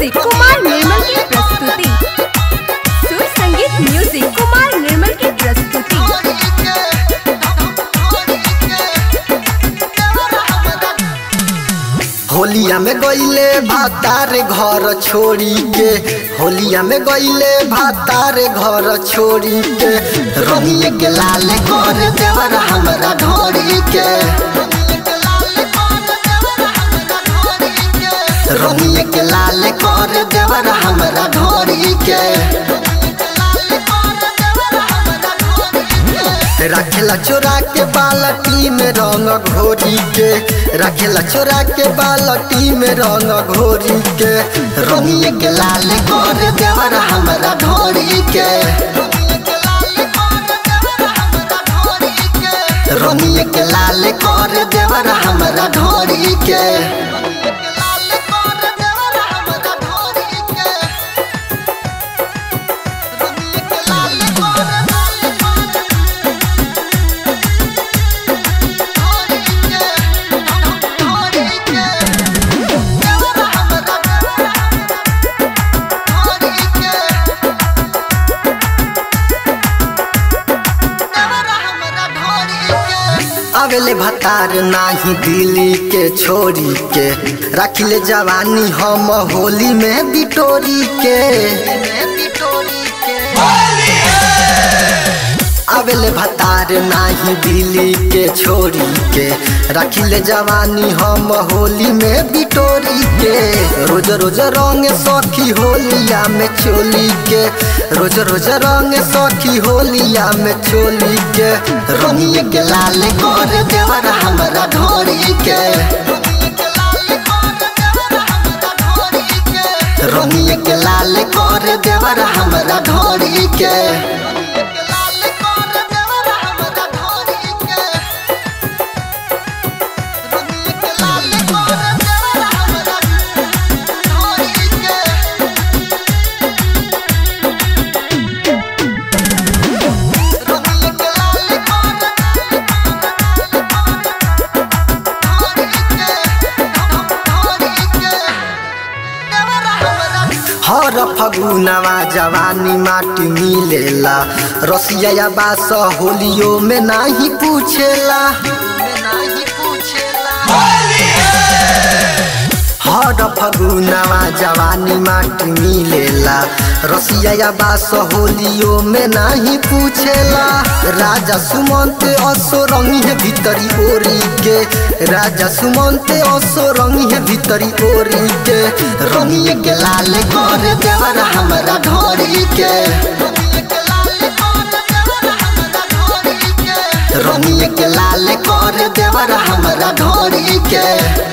music Kumar निर्मल की प्रस्तुति सुर संगीत म्यूजिक कुमार निर्मल की प्रस्तुति होलिया में गईले भातार घर छोड़ी के होलिया में गईले भातार घर छोड़ी के रमिए के लाल कर देवर हमरा ढोरी के रमिए के लाल कर देवर हमरा ढोरी के रखेला चोरा के बालटी में रंग घोरी के रखेला चोरा के बालटी में रंग घोरी के रमिए के लाल कर देवर हमरा ढोरी के रमिए के लाल कर देवर हमरा ढोरी के आवेले भतार नाही दिल्ली के छोरी के रखिले जवानी हम होली में बिटोरी के आवेले भतार नाही दिल्ली के छोरी के रखिले जवानी हम होली में बिटोरी के रोज रोज रंग सखी होलिया में चोली के रोज रोज रंग सखी होलिया में चोली के रंगिए के लाल कर देवर हमरा ढोरी के रंगिए के लाल कर देवर हमरा ढोरी के हर फगुनवा जवानी माटी मिलेला रसिया बास होलियो में नाही पूछेला हर फगुनवा जवानी माटी मिलेला रसिया बास होलियो में नाही पूछेला राजा सुमंत असो रंगी है भीतरी ओरी के राजा सुमंत असो रंगी है भीतरी ओरी के रंगिए के लाल कर देवर हमरा ढोरी के रंगिए के लाल कर देवर हमरा ढोरी के